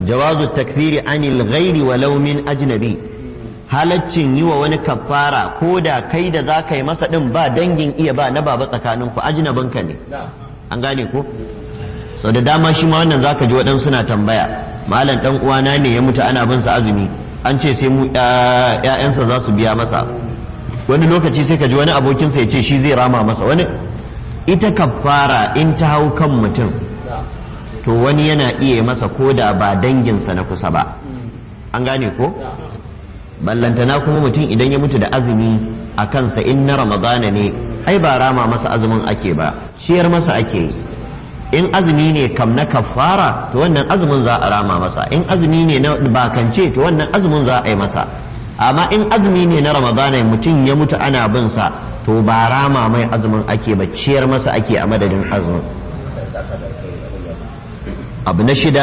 jawazu takfiri anil ghairi walau min ajnabi halaccin yi wa wani kafara ko da kai da za ka yi masa din ba dangin iya ba na baba tsakanin ku ajnabinka ne an gane ko sau da dama shi ma wannan zaka ji waɗansu suna tambaya malam dan uwana ne ya mutu ana bin sa azumi an ce sai mu ƴaƴansa za su biya masa wani lokaci sai ka ji wani abokinsa ya ce shi zai rama masa wani ita kafara in ta hau kan mutum to wani yana iya masa ko da ba danginsa na kusa ba an gane ko ballantana kuma mutum idan ya mutu da azumi a kansa in na ramadana ne ai ba rama masa azumin ake ba ciyar masa ake yi in azumi ne kam na kafara to wannan azumin za a rama masa in azumi ne na bakance to wannan azumin za a yi masa amma in azumi ne na ramadana mutum ya mutu ana bin sa to ba rama mai azumin ake ba ciyar masa ake a madadin azumin abu na shida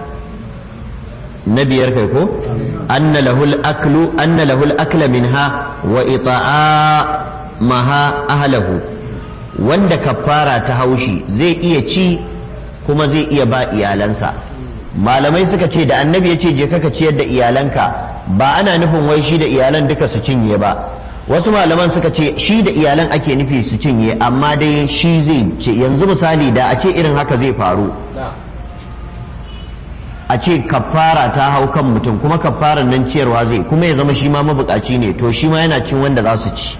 na biyar kai ko anna lahul aklu anna lahul akla minha wa ita'a maha ahlahu wanda kafara ta haushi zai iya ci kuma zai iya ba iyalansa malamai suka ce da annabi ya ce je ka ciyar da iyalanka ba ana nufin wai shi da iyalan duka su cinye ba wasu malaman suka ce shi da iyalan ake nufi su cinye amma dai shi zai ce yanzu misali da a ce irin haka zai faru a ce kafara ta hau kan mutum kuma kafaran nan ciyarwa zai kuma ya zama shi ma mabukaci ne to shi ma yana cin wanda za su ci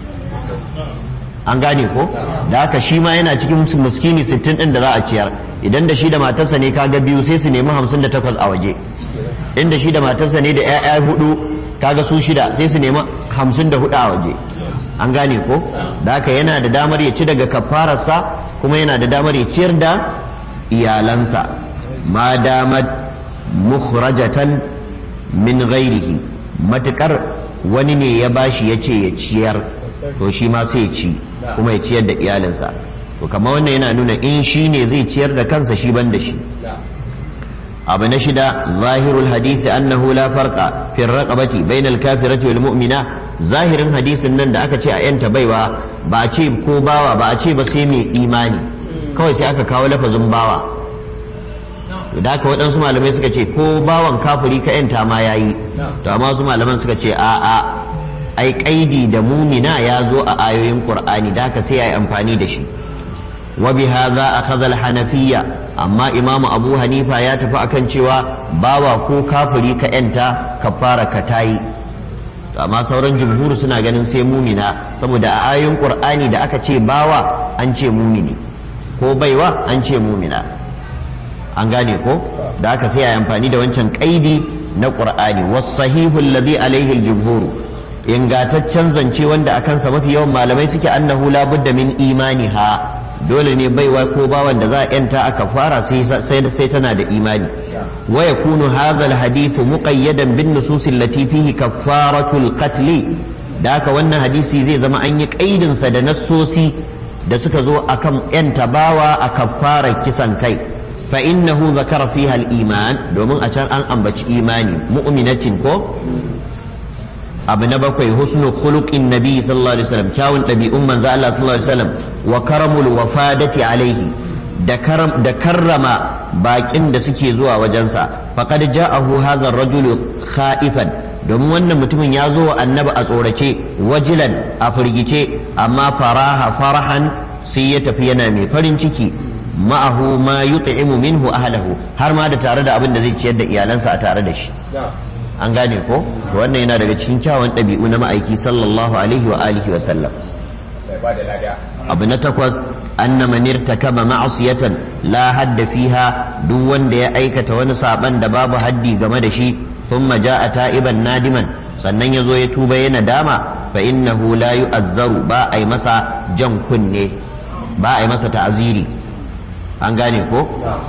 an gane ko da haka shi ma yana cikin muskini sittin din da za a ciyar idan da shi da matarsa ne kaga biyu sai su nemi hamsin da takwas a waje inda shi da matarsa ne da 'ya'ya hudu kaga su shida sai su nemi hamsin da hudu a waje an gane ko da haka yana da damar ya ci daga kafararsa kuma yana da damar ya ciyar da iyalansa ma damar mukhrajatan min ghairihi matukar wani ne ya bashi ya ce ya ciyar to shi ma sai ya ci kuma ya ciyar da iyalinsa to kama wannan yana nuna in shi ne zai ciyar da kansa shi ban da shi abu na shida zahirul hadisi annahu la farqa fi raqabati bainal kafirati wal mu'mina zahirin hadisin nan da aka ce a yanta baiwa ba a ce ko bawa ba a ce ba sai mai imani kawai sai aka kawo lafazin bawa da haka waɗansu malamai suka ce ko bawan kafiri ka yanta ma yayi to amma wasu malaman suka ce a a ai kaidi da mumina ya zo a ayoyin qur'ani da haka sai yayi amfani da shi wa bi hadha akhadha al-hanafiyya amma imamu abu hanifa ya tafi akan cewa bawa ko kafiri ka yanta kafara ka tayi amma sauran jumhur suna ganin sai mumina saboda a ayoyin qur'ani da aka ce bawa an ce mumini ko baiwa an ce mumina an gane ko da aka sai yayi amfani da wancan kaidi na qur'ani was sahihu alladhi alaihi al-jumhur ingataccen zance wanda akan sa mafi yawan malamai suke annahu la budda min imaniha dole ne baiwa ko bawan da za a yanta aka fara sai sai tana da imani wa yakunu hadha alhadith muqayyadan bin nusus allati fihi kafaratu alqatl da haka wannan hadisi zai zama an yi kaidin sa da nassosi da suka zo akan yanta bawa a kafarar kisan kai fa innahu zakara fiha al-iman domin a can an ambaci imani mu'minatin ko abu na bakwai husnu khuluqin nabi sallallahu alaihi wasallam kyawun ɗabi'un manzo Allah sallallahu alaihi wasallam wa karamul wafadati alaihi da karam da karrama bakin da suke zuwa wajensa faqad ja'ahu hadha ar-rajulu khaifan domin wannan mutumin ya zo wa annabi a tsorace wajilan a firgice amma faraha farahan sai ya tafi yana mai farin ciki ma'ahu ma yut'imu minhu ahlahu har ma da tare da abin da zai ciyar da iyalansa a tare da shi an gane ko wannan yana daga cikin kyawun ɗabi'u na ma'aiki sallallahu alaihi wa alihi wa sallam abu na takwas anna man irtakaba ma'asiyatan la hadda fiha duk wanda ya aikata wani saban da babu haddi game da shi thumma ja'a ta'iban nadiman sannan ya zo ya tuba yana dama fa innahu la yu'azzaru ba a yi masa jan kunne ba a yi masa ta'aziri an gane ko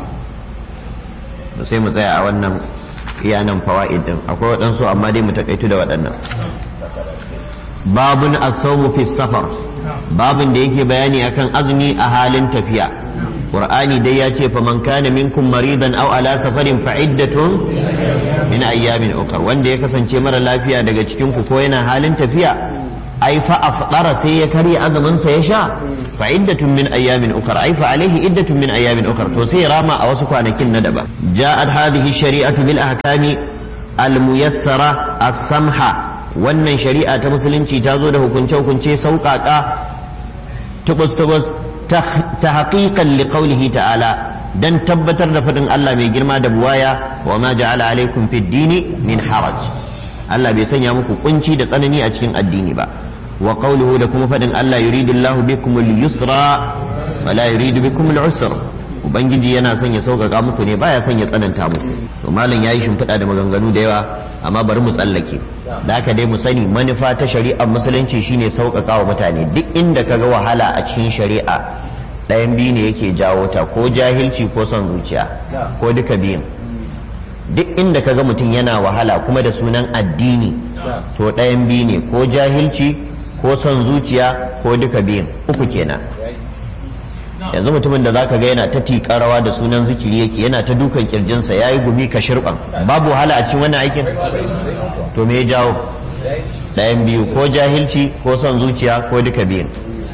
sai mu tsaya a wannan iya nan fawa'id din akwai waɗansu amma dai mu takaitu da waɗannan babun asawmu fi safar babun da yake bayani akan azumi a halin tafiya qur'ani dai ya ce faman kana minkum maridan aw ala safarin fa iddatun min ayyamin ukhra wanda ya kasance mara lafiya daga cikin ku ko yana halin tafiya ai fa afdara sai ya karya azumin sa ya sha fa iddatun min ayyamin ukhra ai fa alaihi iddatun min ayyamin ukhra to sai rama a wasu kwanakin na daban ja'at hadhihi shari'atu bil ahkami al muyassara as-samha wannan shari'a ta musulunci ta zo da hukunce hukunce sauƙaƙa tubus tubus ta haqiqan li qawlihi ta'ala dan tabbatar da faɗin Allah mai girma da buwaya wa ma ja'ala alaikum fid dini min haraj Allah bai sanya muku kunci da tsanani a cikin addini ba wa qawluhu da kuma faɗin Allah yuridullahu bikum al-yusra wa la yuridu bikum al-usra ubangiji yana son ya sauƙaƙa muku ne baya son ya tsananta muku to malam yayi shimfiɗa da maganganu da yawa amma bari mu tsallake da haka dai mu sani manufa ta shari'ar musulunci shine sauƙaƙa wa mutane duk inda kaga wahala a cikin shari'a ɗayan biyu ne yake jawo ta ko jahilci ko son zuciya ko duka biyun duk inda ka ga mutum yana wahala kuma da sunan addini to ɗayan biyu ne ko jahilci ko son zuciya ko duka biyun uku kenan yanzu mutumin da zaka ga yana ta tiƙa rawa da sunan zikiri yake yana ta dukan kirjinsa ya yi gumi ka shirɓan babu wahala a cikin wannan aikin to me ya jawo ɗayan biyu ko jahilci ko son zuciya ko duka biyun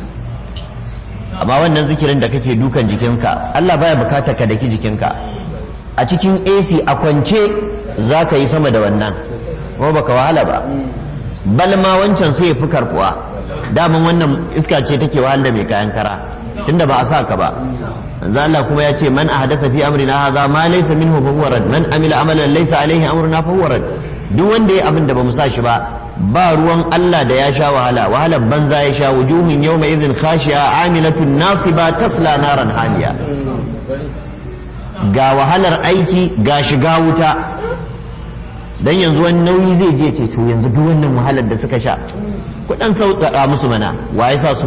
amma wannan zikirin da kake dukan jikinka Allah baya bukata ka daki jikinka a cikin AC a kwance za ka yi sama da wannan kuma baka wahala ba bal ma wancan sai ya fi karkuwa daman wannan iska ce take wahal da mai kayan kara tunda ba a sa ka ba manzo Allah kuma ya ce man ahdasa fi amrina hadha ma laysa minhu fa huwa rad man amila amalan laysa alaihi amruna fa huwa rad duk wanda ya abin da bamu sa shi ba ba ruwan Allah da ya sha wahala wahalar banza ya sha wujuhun yawma idhin khashi'a amilatun nasiba tasla naran hamiya ga wahalar aiki ga shiga wuta dan yanzu wani nauyi zai je ce to yanzu duk wannan wahalar da suka sha kudan sauƙaƙa musu mana wa ya sa su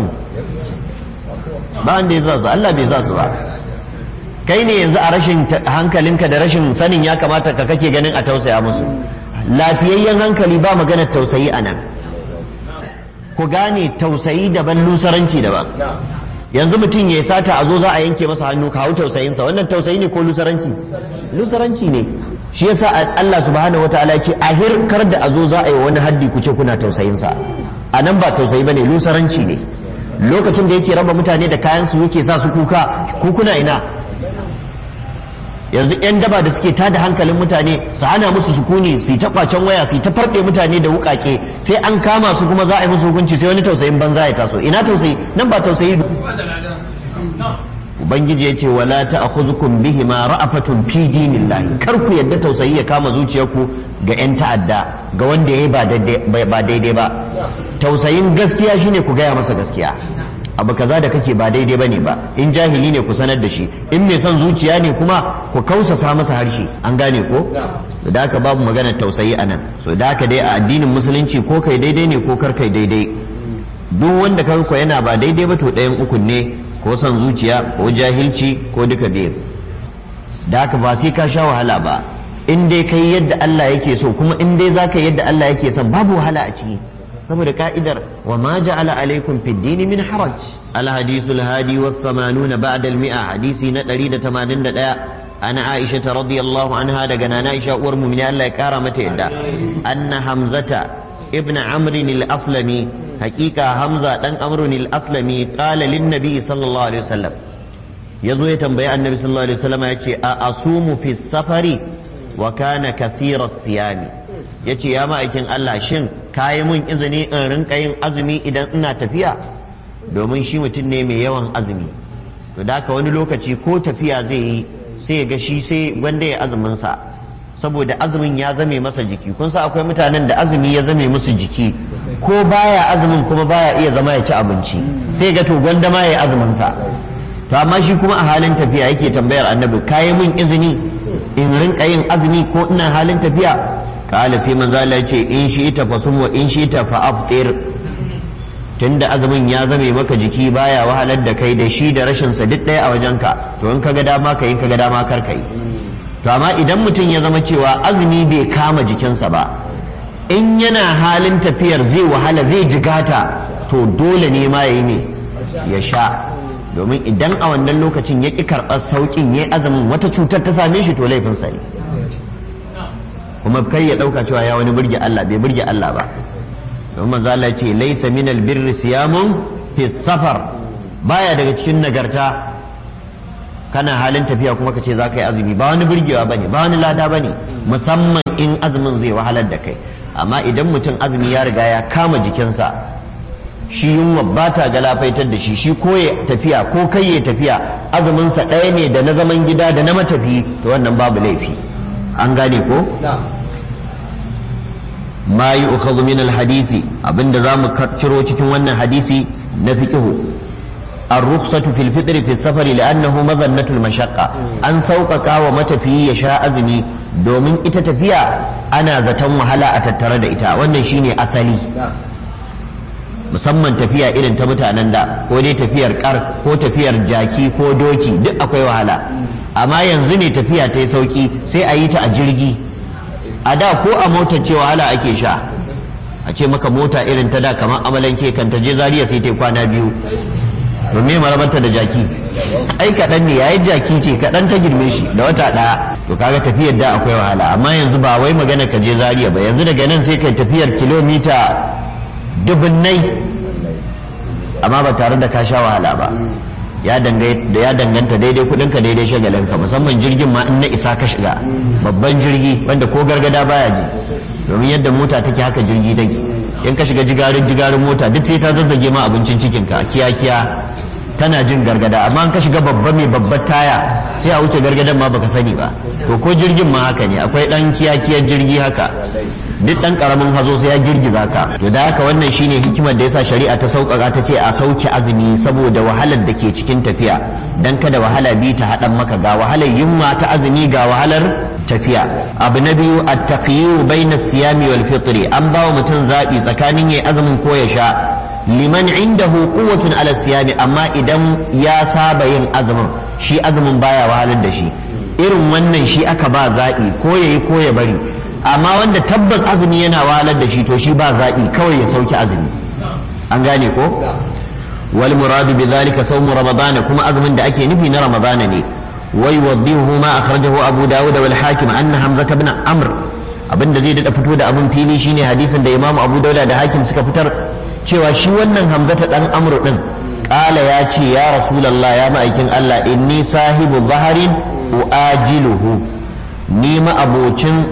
ba wanda ya sa su Allah bai sa su ba kai ne yanzu a rashin hankalinka da rashin sanin ya kamata ka kake ganin a tausaya musu lafiyayyen hankali ba maganar tausayi a nan ku gane tausayi daban lusaranci daban yanzu mutum ya sata a zo za a yanke masa hannu ka hau tausayinsa wannan tausayi ne ko lusaranci lusaranci ne shi yasa Allah subhanahu wataala ce ahir kar da a zo za a yi wani haddi ku ce kuna tausayinsa a nan ba tausayi bane lusaranci ne lokacin da yake raba mutane da kayan su yake sa su kuka ku kuna ina yanzu 'yan daba da suke tada hankalin mutane su hana musu sukuni su yi ta kwacen waya su yi ta farɗe mutane da wukake sai an kama su kuma za a yi musu hukunci sai wani tausayin banza ya taso ina tausayi nan ba tausayi ubangiji ya ce wala ta'khudhukum bihi ma ra'afatun fi dinillahi kar ku yadda tausayi ya kama zuciyarku ga 'yan ta'adda ga wanda yayi ba daidai ba tausayin gaskiya shine ku gaya masa gaskiya abu kaza da kake ba daidai bane ba in jahili ne ku sanar da shi in mai son zuciya ne kuma ku kausasa masa harshe an gane ko da haka babu maganar tausayi anan so da haka dai a addinin musulunci ko kai daidai ne ko kar kai daidai duk wanda ka ko yana ba daidai ba to ɗayan ukun ne ko son zuciya ko jahilci ko duka biyu da haka ba sai ka sha wahala ba in dai kai yadda Allah yake so kuma in dai zaka yadda Allah yake son babu wahala a ciki saboda ka'idar wa ma ja'ala alaikum fid dini min haraj al hadithul hadi wa 80 ba'da al mi'a hadisi na 181 ana aisha radiyallahu anha daga nana aisha uwar mu'mini Allah ya kara mata yadda anna hamzata ibn amr al aslami hakika hamza dan amr al aslami qala lin nabi sallallahu alaihi wasallam yazo ya tambayi annabi sallallahu alaihi wasallam yace a asumu fi safari wa kana kathira siyami yace ya ma'aikin Allah shin kayi mun izini in rinka yin azumi idan ina tafiya domin shi mutum ne mai yawan azumi to da wani lokaci ko tafiya zai yi sai ya ga shi sai wanda ya azumin sa saboda azumin ya zame masa jiki kun sa akwai mutanen da azumi ya zame musu jiki ko baya azumin kuma baya iya zama ya ci abinci sai ga to gwanda ma ya azumin sa to amma shi kuma a halin tafiya yake tambayar annabi kayi mun izini in rinka yin azumi ko ina halin tafiya kala sai manzo Allah ya ce in shi ta fasum wa in shi ta fa aftir tunda azumin ya zame maka jiki baya wahalar da kai da shi da rashin sa duk ɗaya a wajenka to in kaga dama ka yi kaga dama kar ka yi to amma idan mutum ya zama cewa azumi bai kama jikinsa ba in yana halin tafiyar zai wahala zai jigata to dole ne ma ya yi ne ya sha domin idan a wannan lokacin ya ƙi karɓar sauƙin ya azumin wata cutar ta same shi to laifinsa ne kuma kai ya ɗauka cewa ya wani burge Allah bai burge Allah ba don manzo Allah ya ce laysa minal birri siyamun fi safar baya daga cikin nagarta kana halin tafiya kuma ka ce za ka yi azumi ba wani burgewa bane ba wani lada bane musamman in azumin zai wahalar da kai amma idan mutum azumi ya riga ya kama jikinsa shi yunwa ba ta galafaitar da shi shi ko ya tafiya ko kai ya tafiya azuminsa ɗaya ne da na zaman gida da na matafi to wannan babu laifi an gane ko ma yi ukhadhu min alhadisi abinda za mu ciro cikin wannan hadisi na fiqhu الرخصة في الفطر في السفر لأنه مظنة المشقة أن سوقك ومتفي يشاء أزمي domin ita tafiya ana zaton wahala a tattare da ita wannan shine asali musamman tafiya irin ta mutanen da ko dai tafiyar kar ko tafiyar jaki ko doki duk akwai wahala amma yanzu ne tafiya ta yi sauki sai a yi ta a jirgi a da ko a motar ce wahala ake sha a ce maka mota irin ta da kamar amalanke kan ta je zariya sai ta yi kwana biyu domin marabanta da jaki ai kaɗan ne yayin jaki ce kaɗan ta girme shi da wata ɗaya to kaga tafiyar da akwai wahala amma yanzu ba wai magana ka je zariya ba yanzu daga nan sai kai tafiyar kilomita dubunnai amma ba tare da ka sha wahala ba ya danganta daidai kudinka daidai shagalinka musamman jirgin ma in na isa ka shiga babban jirgi wanda ko gargada baya ji domin yadda mota take haka jirgi take in ka shiga jigarin jigarin mota duk sai ta zazzage ma abincin cikinka kiya kiya tana jin gargada amma in ka shiga babba mai babbar taya sai a wuce gargadan ma baka sani ba to ko jirgin ma haka ne akwai dan kiya kiyar jirgi haka duk dan karamin hazo sai ya girgiza ka to da haka wannan shine hikimar da yasa shari'a ta sauƙaƙa ta ce a sauke azumi saboda wahalar da ke cikin tafiya dan kada wahala bi ta haɗan maka ga wahalar yunwa ta azumi ga wahalar tafiya abu na biyu at-taqyiru bayna siyami wal fitri an bawa mutum zabi tsakanin yayi azumin ko ya sha liman indahu quwwatun ala siyami amma idan ya saba yin azumin shi azumin baya wahalar da shi irin wannan shi aka ba zaɓi ko yayi ko ya bari amma wanda tabbas azumi yana wahalar da shi to shi ba zaɓi kawai ya sauke azumi an gane ko wal muradu bi zalika sawmu ramadana kuma azumin da ake nufi na ramadana ne wai waddihu ma akhrajahu abu dawud wal hakim anna hamza ibn amr abinda zai dada fito da abin fili shine hadisin da imamu abu dauda da hakim suka fitar cewa shi wannan hamza ta dan amr din qala ya ce ya rasulullah ya ma'aikin Allah inni sahibu zaharin uajiluhu ni ma abocin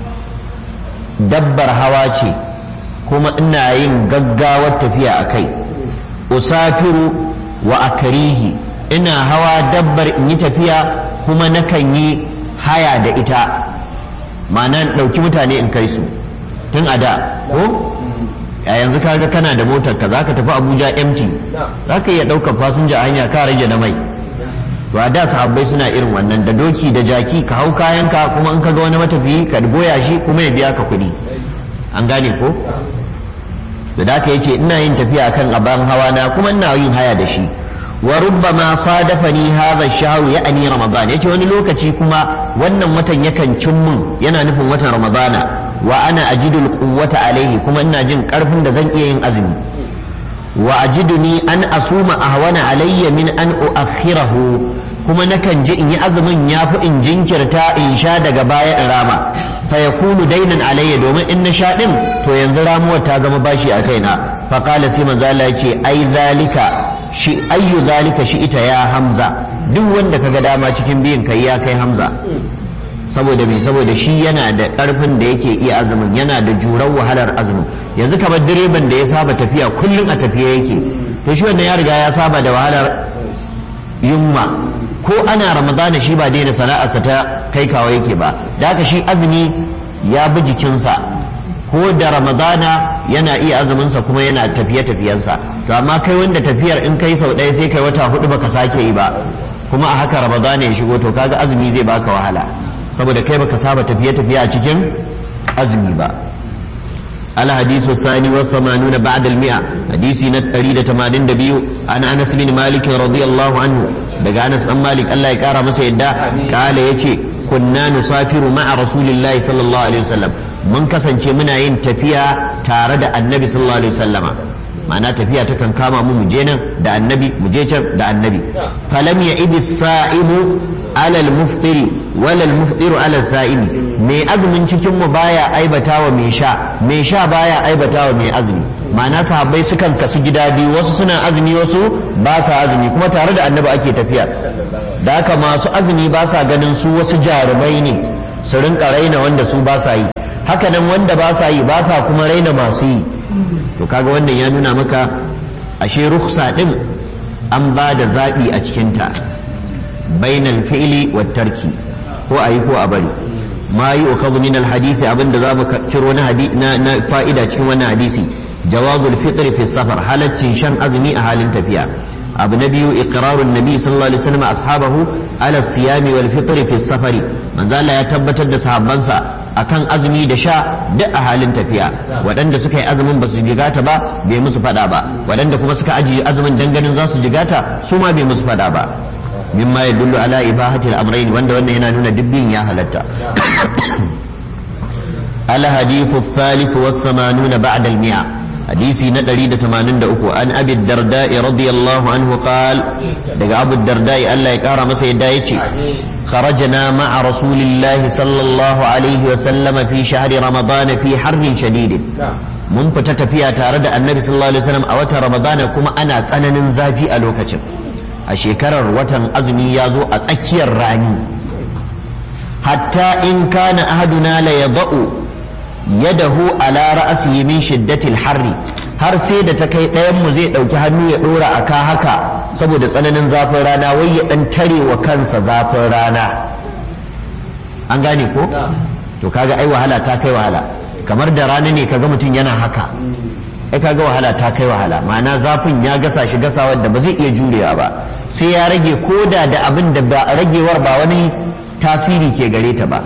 dabbar hawa ce kuma ina yin gaggawar tafiya a kai usafiru wa akarihi ina hawa dabbar in yi tafiya kuma nakan yi haya da ita ma'ana ɗauki mutane in kai su tun a da ko a yanzu kaga kana da motar ka zaka tafi abuja empty zaka iya ɗaukar fasinja a hanya ka rage na mai to a da sahabbai suna irin wannan da doki da jaki ka hau kayanka kuma in ka ga wani matafiyi ka goya shi kuma ya biya ka kuɗi an gane ko da da yace ina yin tafiya kan aban hawa na kuma ina yin haya da shi wa rubbama sadafani hadha ash-shahr ya'ni ramadan yace wani lokaci kuma wannan watan yakan cin mun yana nufin watan ramadana wa ana ajidu al-quwwata alaihi kuma ina jin karfin da zan iya yin azumi wa ajiduni an asuma ahwana alayya min an uakhirahu kuma nakan ji in yi azumin yafi in jinkirta in sha daga baya in rama fa yakunu dainan alayya domin in na sha din to yanzu ramuwar ta zama bashi a kaina fa qala sai manzo Allah yace ai zalika shi ayyu zalika shi ita ya hamza duk wanda kaga dama cikin biyin kai ya kai hamza saboda me saboda shi yana da karfin da yake iya azumin yana da jurar wahalar azumin yanzu kamar direban da ya saba tafiya kullum a tafiya yake to shi wannan ya riga ya saba da wahalar yunwa ko ana ramadana shi ba daina sana'arsa ta kai kawo yake ba da haka shi azumi ya bi jikinsa ko da ramadana yana iya azuminsa kuma yana tafiye-tafiyensa to amma kai wanda tafiyar in kai sau ɗaya sai kai wata hudu baka sake yi ba kuma a haka ramadana ya shigo to kaga azumi zai baka wahala saboda kai baka saba tafiye-tafiye a cikin azumi ba الحديث الثاني والثمانون بعد المئة حديث نتريد تمانين دبيو عن أنس بن مالك رضي الله عنه دقى أنس بن مالك الله يكارى مسيدا قال يتي كنا نسافر مع رسول الله صلى الله عليه وسلم من كسن منا ين تفيا تارد النبي صلى الله عليه وسلم ma'ana tafiya ta kan kama mu mu je nan da annabi mu je can da annabi falam ya ibi sa'imu alal muftiri walal muftiru alal sa'imi mai azumin cikin mu baya aibata wa mai sha mai sha baya aibata wa mai azumi ma'ana sahabbai sukan kasu gida biyu wasu suna azumi wasu ba sa azumi kuma tare da annabi ake tafiya da haka masu azumi ba sa ganin su wasu jarumai ne su rinka raina wanda su ba sa yi haka nan wanda ba sa yi ba sa kuma raina masu yi to kaga wannan ya nuna maka ashe rukhsa din an ba da zaɓi a cikinta bainal fi'li wa tarki ko a yi ko a bari ma yi ukhadhu min al hadisi abinda za mu ciro na na fa'ida cikin wannan hadisi jawazul fitr fi safar halaccin shan azumi a halin tafiya abu na biyu iqrarun nabi sallallahu alaihi wasallam ashabahu ala siyami wal fitr fi safari manzo Allah ya tabbatar da sahabbansa akan azumi da sha duk a halin tafiya waɗanda suka yi azumin ba su jigata ba bai musu faɗa ba waɗanda kuma suka ajiye azumin danganin za su jigata su ma bai musu faɗa ba mimma ya dullu ala ibahati al-amrayn wanda wannan yana nuna dubbin ya halatta al hadithu thalith wa 80 ba'da al-mi'a hadisi na 183 an abi darda radiyallahu anhu qal daga abu darda Allah ya kara masa yadda yace خرجنا مع رسول الله صلى الله عليه وسلم في شهر رمضان في حر شديد mun fita tafiya tare da annabi sallallahu alaihi wasallam a watan ramadana kuma ana tsananin zafi a lokacin a shekarar watan azumi ya zo a tsakiyar rani hatta in kana ahaduna la yada'u yadahu ala ra'sihi min shiddatil harri har sai da ta kai ɗayan mu zai ɗauki hannu ya ɗora a ka haka saboda tsananin zafin rana wai ya ɗan tare wa kansa zafin rana an gane ko to kaga ai wahala ta kai wahala kamar da rana ne kaga mutum yana haka ai kaga wahala ta kai wahala ma'ana zafin ya gasa shi gasawar da ba zai iya jurewa ba sai ya rage koda da abin da ba ragewar ba wani tasiri ke gare ta ba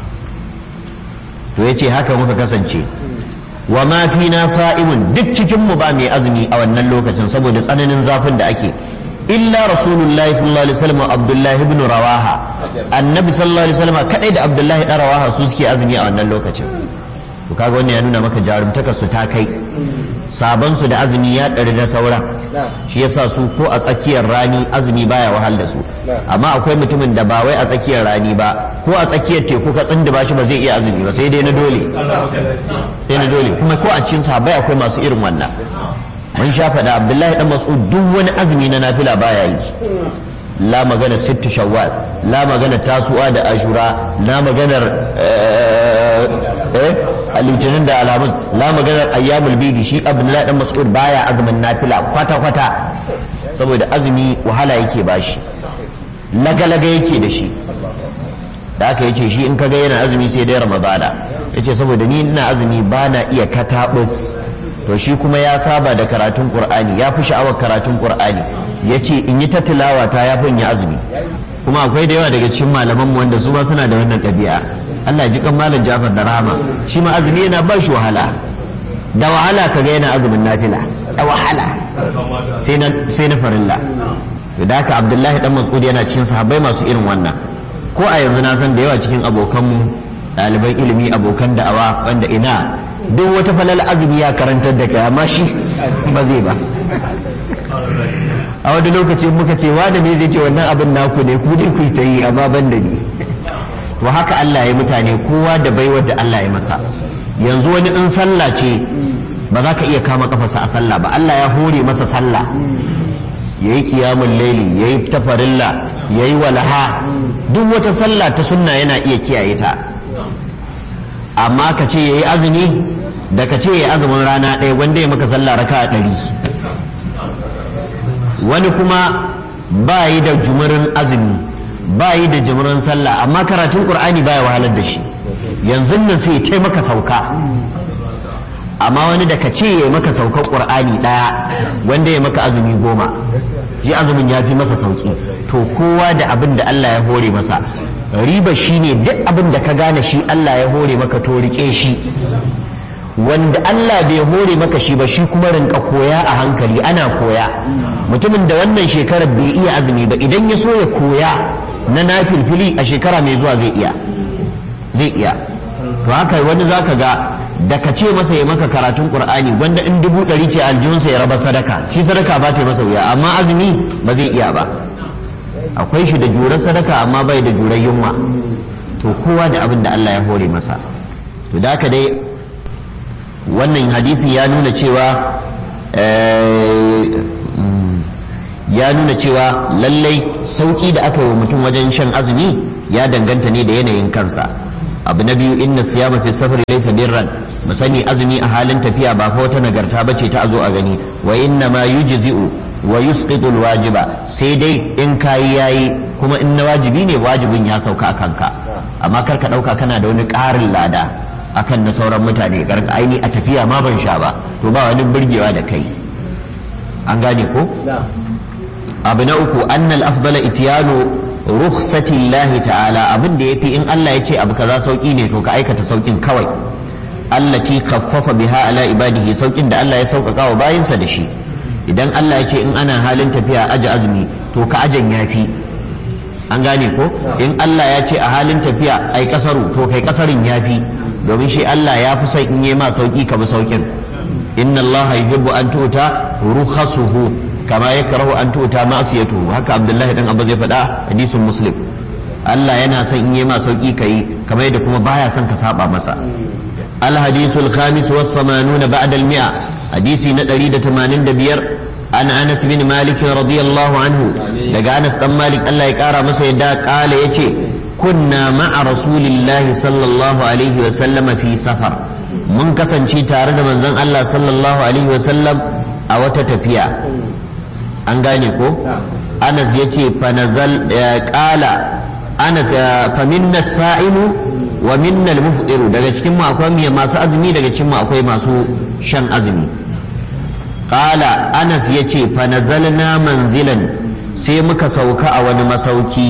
to yace haka muka kasance wa ma fina sa'imun duk cikin mu ba mai azumi a wannan lokacin saboda tsananin zafin da ake illa rasulullahi sallallahu alaihi wasallam abdullahi ibn rawaha annabi sallallahu alaihi wasallam kadai da abdullahi dan rawaha su suke azumi a wannan lokacin to kaga wannan ya nuna maka jarumtaka su ta kai sabon su da azumi ya ɗari na saura shi yasa su ko a tsakiyar rani azumi baya wahal da su amma akwai mutumin da ba wai a tsakiyar rani ba ko a tsakiyar teku ka tsinda shi ba zai iya azumi ba sai dai na dole sai na dole kuma ko a cikin sahabbai akwai masu irin wannan mun sha faɗa abdullahi dan mas'ud duk wani azumi na nafila baya yi la magana sittu shawwal la magana tasu'a da ashura la maganar eh litinin da alamun la maganar ayyamul bidi shi abdullahi dan mas'ud baya azumin nafila kwata kwata saboda azumi wahala yake bashi lagalaga yake da shi da aka yace shi in kaga yana azumi sai dai ramadana yace saboda ni ina azumi bana iya katabus to shi kuma ya saba da karatun qur'ani ya fi sha'awar karatun qur'ani yace in yi ta tilawa ta ya fi yi azumi kuma akwai da yawa daga cikin malaman mu wanda su ba suna da wannan ɗabi'a Allah ji kan malam Jafar da Rahama shi ma azumi yana ba shi wahala da wahala kaga yana azumin nafila da wahala sai na sai na farilla da haka Abdullahi dan Mas'ud yana cikin sahabbai masu irin wannan ko a yanzu na san da yawa cikin abokanmu ɗaliban ilimi abokan da'awa wanda ina duk wata falal azumi ya karantar da kai amma shi ba zai ba a wani lokaci muka ce wanda ne zai ce wannan abin naku ne ku dai ku ta yi amma ban da ni to haka Allah ya mutane kowa da baiwar da Allah ya masa yanzu wani in sallah ce ba za ka iya kama kafarsa a sallah ba Allah ya hore masa sallah yayi qiyamul laili yayi tafarilla yayi walaha duk wata sallah ta sunna yana iya kiyaye ta amma ka ce yayi azumi da ka ce yayi azumin rana ɗaya wanda ya maka sallah raka ɗari wani kuma ba yi da jumurin azumi ba yi da jumurin sallah amma karatun qur'ani baya wahalar da shi yanzu nan sai ya maka sauka amma wani da ka ce ya maka saukar qur'ani ɗaya wanda ya maka azumi goma shi azumin ya fi masa sauki to kowa da abin da Allah ya hore masa riba shine duk abin da ka gane shi Allah ya hore maka to rike shi wanda Allah bai hore maka shi ba shi kuma rinka koya a hankali ana koya mutumin da wannan shekarar bai iya azumi ba idan ya so ya koya na nafilfili a shekara mai zuwa zai iya zai iya to haka wani zaka ga da ka ce masa ya maka karatun qur'ani gwanda in dubu ɗari ce aljihunsa ya raba sadaka shi sadaka ba ta masa wuya amma azumi ba zai iya ba akwai shi da jurar sadaka amma bai da jurar yunwa to kowa da abin da Allah ya hore masa to da haka dai wannan hadisin ya nuna cewa ya nuna cewa lallai sauki da aka yi wa mutum wajen shan azumi ya danganta ne da yanayin kansa abu na biyu inna siyama fi safari laysa birran mu sani azumi a halin tafiya ba fa wata nagarta bace ta azo a gani wa inna ma yujzi'u wa yusqitu alwajiba sai dai in kayi yayi kuma in na wajibi ne wajibin ya sauka akan ka amma kar ka dauka kana da wani ƙarin lada akan na sauran mutane garga aini a tafiya ma ban sha ba to ba wani burgewa da kai an gane ko abu na uku annal afdala itiyanu rukhsati Allah ta'ala abin da yafi in Allah ya ce abu kaza sauki ne to ka aikata saukin kawai allati khaffafa biha ala ibadihi saukin da Allah ya sauƙaƙa wa bayinsa da shi idan Allah ya ce in ana halin tafiya aji azumi to ka ajan yafi an gane ko in Allah ya ce a halin tafiya ai kasaru to kai kasarin yafi domin shi Allah ya fi son in yi ma sauki ka bi saukin inna Allah yuhibbu an tuta rukhasuhu kama yakrahu an tuta ma'siyatuhu haka Abdullahi dan Abba zai faɗa hadisin Muslim Allah yana son in yi ma sauki kai kamar yadda kuma baya son ka saba masa الحديث الخامس والثمانون بعد المئة حديث ندري تمانين دبير عن أنس بن مالك رضي الله عنه لقى أنس بن مالك الله يكارى مسيدا قال يتي كنا مع رسول الله صلى الله عليه وسلم في سفر من كسن شي تارد من زن الله صلى الله عليه وسلم أو تتفيا أنغانيكو أنس يتي فنزل قال أنس فمنا السائم wa minnal mufdiru daga cikin mu akwai masu azumi daga cikin mu akwai masu shan azumi qala anas yace fa nazalna manzilan sai muka sauka a wani masauki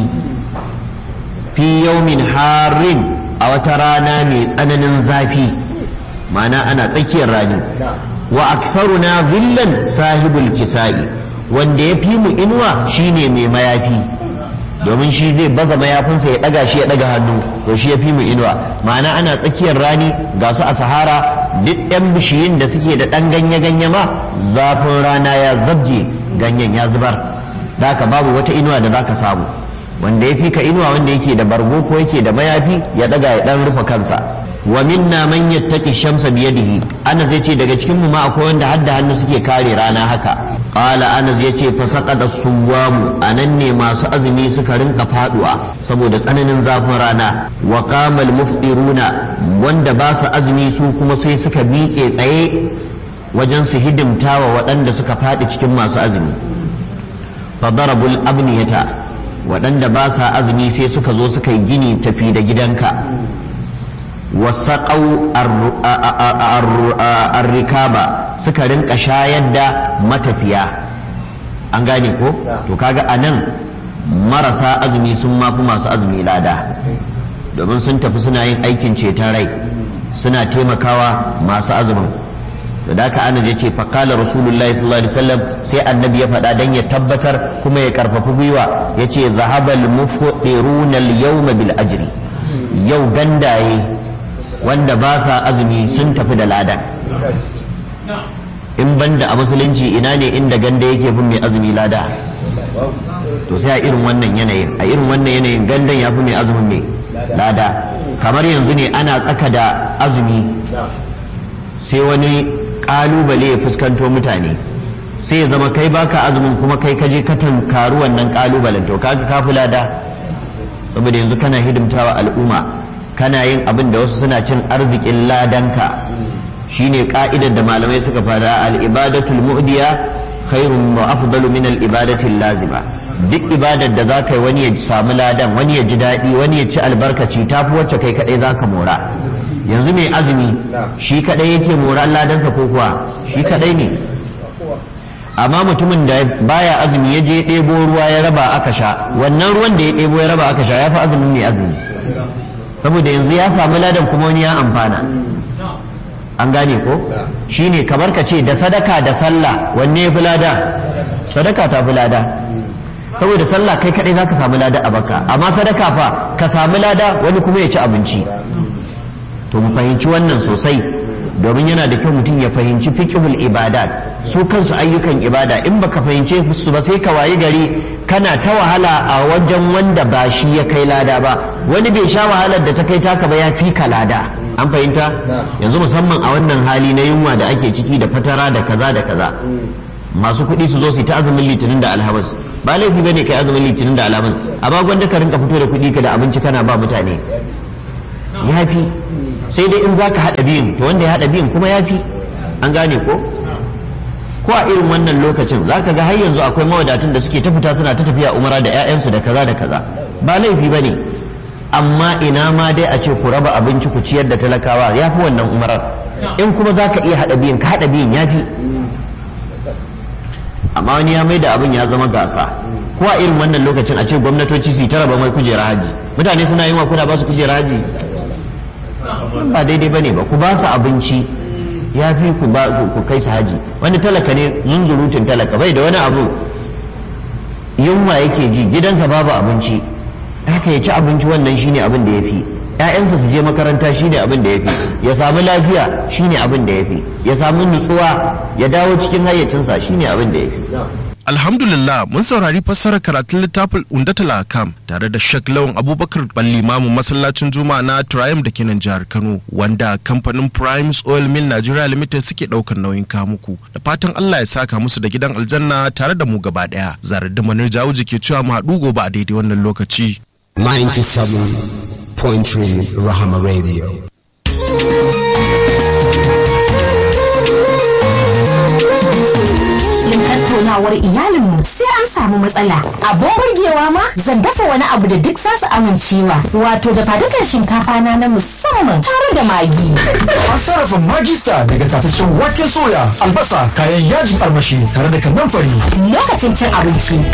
fi yawmin harin a wata rana mai tsananin zafi ma'ana ana tsakiyar rani wa aksaruna zillan sahibul kisa'i wanda ya fi mu inuwa shine mai mayafi domin shi zai baza mayafinsa ya ɗaga shi ya ɗaga hannu to shi ya fi mu inuwa ma'ana ana tsakiyar rani ga su a sahara duk ɗan bishiyun da suke da ɗan ganye-ganye ma zafin rana ya zabje ganyen ya zubar da haka babu wata inuwa da zaka samu wanda ya fi ka inuwa wanda yake da bargo ko yake da mayafi ya ɗaga ya ɗan rufe kansa wa minna man yattaqi shamsa biyadihi ana zai ce daga cikin mu ma akwai wanda hadda hannu suke kare rana haka qala anas yace fa saqada suwamu anan ne masu azumi suka rinka faduwa saboda tsananin zafin rana wa qama muftiruna wanda ba su azumi su kuma sai suka miƙe tsaye wajen su hidimta wa waɗanda suka faɗi cikin masu azumi fa darabul abniyata waɗanda ba sa azumi sai suka zo suka yi gini tafi da gidanka wasaƙau arrikaba suka rinka shayar da matafiya an gane ko to kaga a nan marasa azumi sun mafi masu azumi lada domin sun tafi suna yin aikin ceton rai suna taimakawa masu azumin to da ka ana ce faƙala rasulullahi sallallahu alaihi wasallam sai annabi ya faɗa don ya tabbatar kuma ya karfafi gwiwa ya ce zahabal mufuɗiruna al-yawma bil ajri yau gandaye wanda ba sa azumi sun tafi da ladan in banda a musulunci ina ne inda ganda yake bin mai azumi lada to sai a irin wannan yanayin a irin wannan yanayin gandan ya fi mai azumin mai lada kamar yanzu ne ana tsaka da azumi sai wani kalubale ya fuskanto mutane sai ya zama kai baka azumin kuma kai kaje ka tankaru wannan kalubalen to kaga ka fi lada saboda yanzu kana hidimtawa al'umma kana yin abin da wasu suna cin arzikin ladanka shine ka'idar da malamai suka fada al-ibadatul mu'diya khairun wa afdalu min al-ibadatil lazima duk ibadar da za ka yi wani ya samu ladan wani ya ji daɗi wani ya ci albarkaci ta fi wacce kai kaɗai za ka mora yanzu mai azumi shi kaɗai yake mora ladansa ko kuwa shi kaɗai ne amma mutumin da baya azumi ya je ɗebo ruwa ya raba aka sha wannan ruwan da ya ɗebo ya raba aka sha ya fi azumin mai azumi saboda yanzu ya samu ladan kuma wani ya amfana an gane ko shine kamar ka ce da sadaka da sallah wanne ya fi lada sadaka ta fi lada saboda sallah kai kadai zaka samu lada a baka amma sadaka fa ka samu lada wani kuma ya ci abinci to mu fahimci wannan sosai domin yana da kyau mutum ya fahimci fiqhul ibadat su kansu ayyukan ibada in baka fahimce su ba sai ka wayi gari kana ta wahala a wajen wanda ba shi ya kai lada ba wani bai sha wahalar da ta kai taka ba ya fi ka lada an fahimta yanzu musamman a wannan hali na yunwa da ake ciki da fatara da kaza da kaza masu kuɗi su zo su ta azumin litinin da alhamis ba laifi bane kai azumin litinin da alhamis amma gwanda ka rinka fito da kuɗi ka da abinci kana ba mutane ya fi sai dai in za ka haɗa biyun to wanda ya haɗa biyun kuma ya fi an gane ko ko a irin wannan lokacin za ka ga har yanzu akwai mawadatun da suke ta fita suna ta tafiya umara da 'ya'yansu da kaza da kaza ba laifi ba ne amma ina ma dai a ce ku raba abinci ku ciyar da talakawa ya fi wannan umarar in kuma za ka iya haɗa biyun ka haɗa biyun ya fi amma wani ya mai da abin ya zama gasa ko a irin wannan lokacin a ce gwamnatoci su yi ta raba mai kujera haji mutane suna yin wa kuna ba su kujera haji ba daidai ba ne ba ku ba su abinci ya fi ku ba ku kai su haji wani talaka ne zunzurutun talaka bai da wani abu yunwa yake ji gidansa babu abinci haka ya ci abinci wannan shine abin da ya fi ‘ya'yansa su je makaranta shine abin da ya fi ya samu lafiya shine abin da ya fi ya samu nutsuwa ya dawo cikin hayyacinsa shine abin da ya fi Alhamdulillah mun saurari fassarar karatun littafin Undatul Akam tare da Sheikh Lawan Abubakar Ballimamu masallacin Juma'a na Triumph da kenan jihar Kano wanda kamfanin Primes Oil Mill Nigeria Limited suke daukar nauyin kamuku da fatan Allah ya saka musu da gidan aljanna tare da mu gaba daya zarar da manar jawuji ke cewa mu haɗu gobe a daidai wannan lokaci 97.3 Rahama Radio tattaunawar iyalinmu sai an samu matsala abin burgewa ma zan dafa wani abu da duk zasu amincewa wato da fadukan shinkafa na na musamman tare da magi An sarrafa magista daga tataccen waken soya, albasa, kayan yajin armashi tare da kannan fari. lokacin cin abinci